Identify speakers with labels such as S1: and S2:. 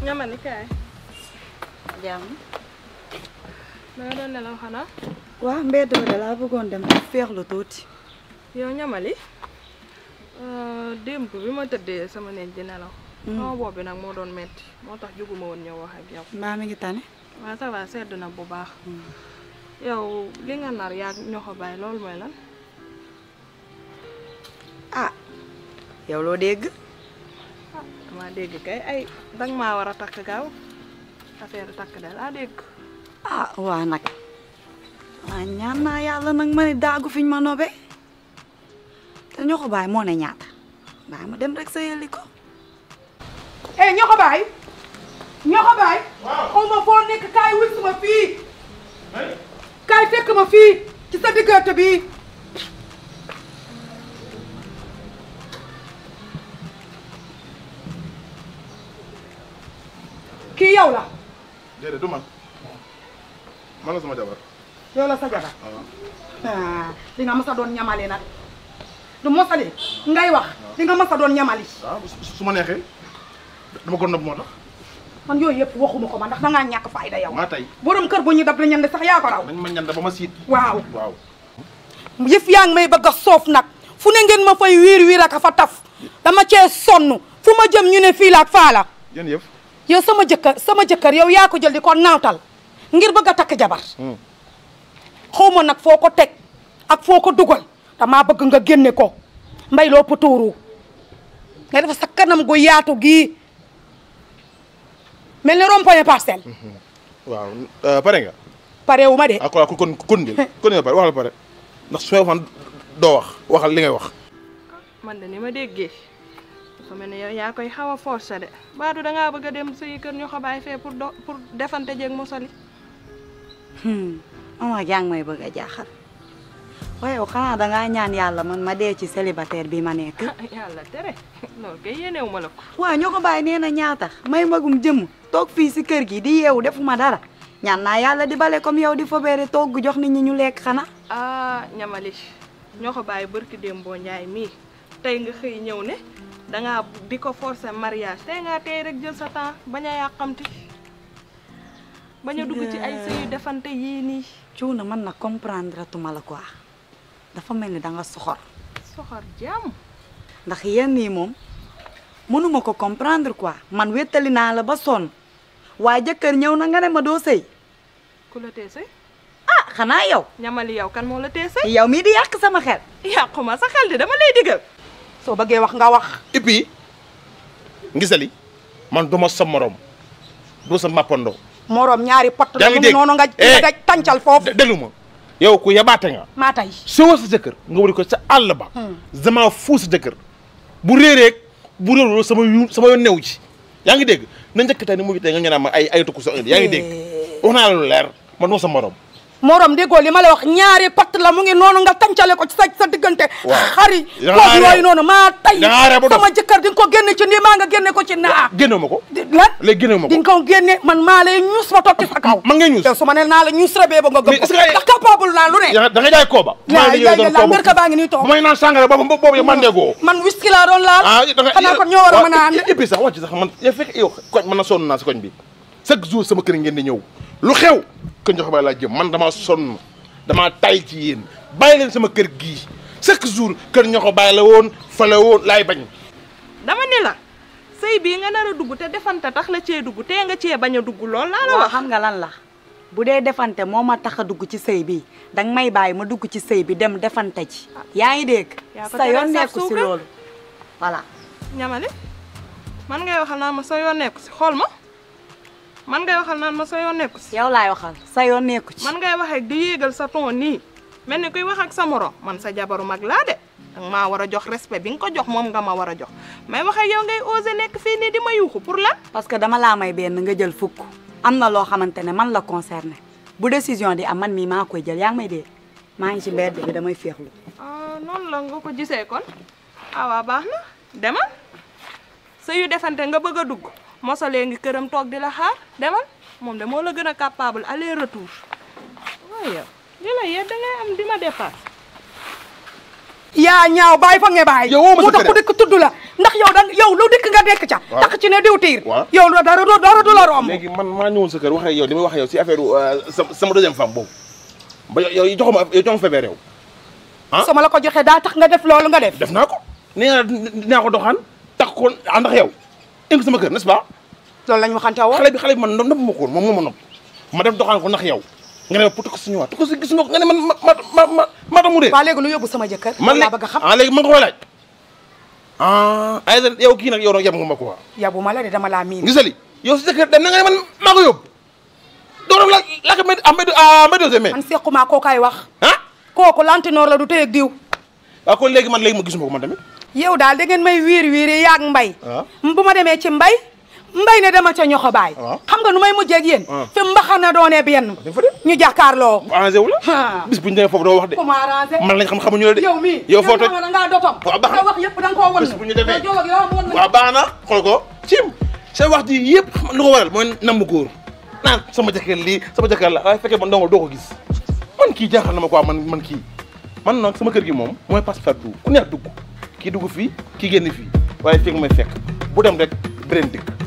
S1: ñamali kaay
S2: jàmm
S1: da nga doon nelaw xanaa
S2: waa mbedd ba de laa bëggoon dem féexlu tuuti
S1: yow ñamali démb bi ma tëddee sama néeg di nelaw sama bopp bi nag moo doon metti moo tax juguma woon ñëw wax ak yow
S2: mbaa mi ngi tane
S1: waaw ça va sedd na bu baax yow li nga nar yaa ñoo ko bàyyi loolu mooy lan
S2: ah yow loo dégg
S1: ah dama dégg kay ay danga maa war a takk gaaw affaire takk de laa dégg
S2: ah waa nag waa ñaan naa yàlla nag ma ne daagu fiñ ma nobe te ñoo ko bàyyi moo ne ñaata bàyyi ma dem rek sa yëli ko
S3: eh ñoo ko bàyyi ñoo ko bàyyi xaw ma foo nekk kaay wuy ma fii kaay fekk ma fii ci sa diggante bi kii yow la
S4: déedéet du man man la sama jabar
S3: yow la sa jabar ah di nga mës a doon ñamali nag du mosali ngay wax di nga mës a doon ñamali
S4: waaw su su ma neexee dama ko nëbb moo tax
S3: man yooyu yëpp waxuma ko ma ndax dangaa ñàkk fayda yow
S4: maa tey
S3: borom kër bu ñu dab la ñande sax yaa ko raw
S4: dañ ma ñand ba ma siit
S3: waaw
S4: waaw
S3: yëf yaa ngi may bëgg a soof nag fu ne ngeen ma fay wiir wiir ak a fa taf dama cee sonn fu ma jëm ñu ne fii la ak faa la
S4: yéen yëf
S3: yow sama jëkkër sama jëkkër yow yaa ko jël di ko naawtal ngir bëgg a takk jabar xaw ma nag foo ko teg ak foo ko dugal damaa bëgg nga génne ko mbay loo putuuru nga defa sa kanam gu yaatu gii mel ni rond-point parcelle
S4: waaw pare nga
S3: pare wu ma de
S4: ah kon kon kon de kon nga pare waxal pare ndax su ma waxoon doo wax waxal li ngay wax
S1: man de ni ma déggee dafa mel ni yow yaa koy xaw a forcé de baadu dangaa bëgg a dem suy kër ñoo ko bàyyi fee pour do pour defante jeeg mosali
S2: mama jàng may bëgg a jaaxal waaye yow xanaa dangaa ñaan yàlla man ma dee ci célibataire bi ma nekk
S1: yàlla tere loolu kay yéenewu ma la ko
S2: waaw ñoo ko bàyyi nee na ñaata may magum jëmm toog fii si kër gi di yeewu defuma dara ñaan naa yàlla di bale comme yow di fobeere togg jox nit ñi ñu lekk xanaa
S1: ah ñamali ñoo ko bàyyi barki démboo njaay mii tey nga xëy ñëw ne dangaa di ko forcer mariage tey ngaa tey rek jël sa temps bañ a yàqamti bañ a dugg ci ay sëyu defante yii nii
S2: cuuna man na comprendre tuma la quoi dafa mel ni da nga soxor
S1: soxor jàmm
S2: ndax yenn yi moom mënuma ko comprendre quoi man wéttali naa la ba sonn waa jëkkër ñëw na nga ne ma doo sëy
S1: ku la tee sëy
S2: ah xanaa yow
S1: ñamali yow kan moo la tee sëy
S2: yow mii di yàq sama xel
S1: yàquma sa xel di dama lay digal
S3: soo bëggee wax nga wax
S4: et puis ngisali man duma sa morom du sa mappandoo
S3: moroom ñaari pot la
S4: yaa ngi
S3: mu ngi
S4: dégg
S3: noonu nga
S4: Eh.
S3: nga tàncal foofu
S4: delu ma yow ku yabaate nga
S3: maa tay
S4: soo sa jëkkër nga wari ko sa àll ba dama fuu sa jëkkër bu réereeg bu réeroo sama yu sama yoon new ci yaa ngi dégg na njëkk tey ni mujj tey nga ñaan ma ay ay tukku sa indi yaa ngi dégg wax naa la lu leer man duma sa morom
S3: moroom déggoo li ma la wax ñaari pot la mu ngi noonu nga tàncale ko ci sa sa diggante
S4: Waaw.
S3: xari
S4: Da ngaa
S3: foofu
S4: ree.
S3: yooyu noonu maa tay
S4: Da ngaa ree ba dof.
S3: sama jëkkër di nga ko génne ci nii maa nga génne ko ci naa
S4: génnewu ma ko
S3: di lan
S4: léegi génnewu ma
S3: di
S4: ko
S3: nga ko génne man maa lay ñuus ma toog ci sa kaw
S4: man ngay ñuus
S3: te su ma ne naa la ñuus rebee ba nga gëm
S4: Mais
S3: ko
S4: est-ce que-
S3: ndax capable naa lu ne
S4: yaa da nga jaay kooba
S3: yaa yaa yaa la mbir ka baa ngi nii toog
S4: bu may naan sàngara boobu boobu yow man déggoo
S3: man whisky laa doon laal
S4: ah da nga
S3: xanaa kon ñoo war a mën a ànd
S4: et puis sax wàcc sax man yow fekk yow koñ man na sonn naa si koñ bi chaque jour sama kër ngeen di ñëw lu xew kër Ndiokh Baye laa jëm man damaa sonn damaa tay ci yéen bàyyi leen sama kër gii chaque jour kër Ndiokh Baye la woon fa la woon laay bañ
S1: dama ni la sëy bii nga nar a dugg te defante tax la cee dugg tee nga cee bañ a dugg lool laa la
S2: waaw
S1: wax
S2: xam nga lan la bu dee defante moo ma tax a dugg ci sëy bi danga may bàyyi ma dugg ci sëy bi dem defante ci yaa ngi dégg
S1: yaa ko
S2: sa
S1: tere
S2: yoon
S1: saf
S2: nekku si
S1: suukar.
S2: loolu voilà
S1: ñamali man ngay waxal naan ma sa yoon nekku si xool ma man ngay waxal naan ma sa yoon nekku si
S2: yow laay waxal sa yoon nekku ci
S1: man ngay wax ak di yéegal sa ton nii mel ni kuy wax ak sa morom man sa jabaru mag laa de danga maa war a jox respect bi nga ko jox moom nga ma war a jox may wax ak yow ngay osé nekk fii nii di ma yuuxu pour lan
S2: parce que dama laa may benn nga jël fukk am na loo xamante ne man la concerné bu décision di am man mii maa koy jël yaa ngi may dee maa ngi ci mbedd bi damay féexlu
S1: ah noonu la nga ko gisee kon ah waa baax na demal sa yu defante nga bëgg a dugg mosalee ngi këram toog di la xaar demal moom de moo la gën a capable aller retour waaye yow li la yee da ngay am di ma dépasse
S3: yaa ñaaw bàyyi fa nga bàyyi
S4: Yow woo ma
S3: mu
S4: sa
S3: tax
S4: kër
S3: ku dëkk tudd la ndax yow dan yow lu dëkk nga dekk ca
S4: Waaw.
S3: tax ci ne diw tiir
S4: Waaw.
S3: yow lu dara du dara du la romb
S4: léegi man maa ñëwoon sa kër wax ak yow li may wax ak yow si affaire sama sama deuxième femme boobu ba yow yow joxuma yow joxuma feebar yow ah
S3: sama la ko joxee daa tax nga def loolu nga def
S4: def naa ko nee naa dinaa ko doxaan tax ko ànd ak yow indi sama kër n'est-ce pas
S3: loolu lañ waxante woon
S4: xale bi xale bi man nopp ma ko woon moom moo ma nopp ma def doxaan ko ndax yow nga ne ma pour ko si ñëwaat ko si gis nga ko nga ne man ma ma ma ma ma tax mu dee
S3: waa léegi lu yóbbu sama jëkkër
S4: man
S3: laa bëgg a xam
S4: ah léegi man nga koy laaj ah ay yow kii nag yow nag yem nga ma quoi
S3: yabu ma la de dama laa miin
S4: gisali yow si sa kër dem na nga ne man maa ko yóbbu doo def la la ko mbéy ah mbéy ah mbéy dosé mais
S3: man sequma koo kay wax
S4: ah
S3: kooku lantinoor la du téyeeg diw
S4: waaw kon léegi man léegi ma gisuma ko man tamit
S3: yow daal da ngeen may wiiri wiiri yaag mbay
S4: waaw.
S3: bu ma demee ci mbay mbay ne dama ca ñoxo baay
S4: waaw.
S3: xam nga nu may mujjee ak yéen
S4: waaw.
S3: fi mbaxana doonee benn
S4: dañ fa dem
S3: ñu jàkkaarloo
S4: arrangé wu la
S3: Ah.
S4: bis bu ñu demee foofu doo wax de
S3: ku ma arrangé
S4: man lañ xam xamuñu la de
S3: yow mii
S4: yow foo toj
S3: da ngaa dotom
S4: Waaw, baax na.
S3: sa wax yëpp da nga koo wan
S4: bis bu ñu demee
S3: yow ak yow wan na
S4: waaw baax na xool ko cim sa wax ji yëpp xam lu ko waral mooy nambu góor naan sama jëkkër lii sama jëkkër la waaye fekkee man dong doo ko gis man kii jaaxal na ma quoi man man kii man nag sama kër gi moom mooy passe partout ku neex dugg kii dugg fii kii génn fii waaye fekk may fekk bu dem rek beneen dëkk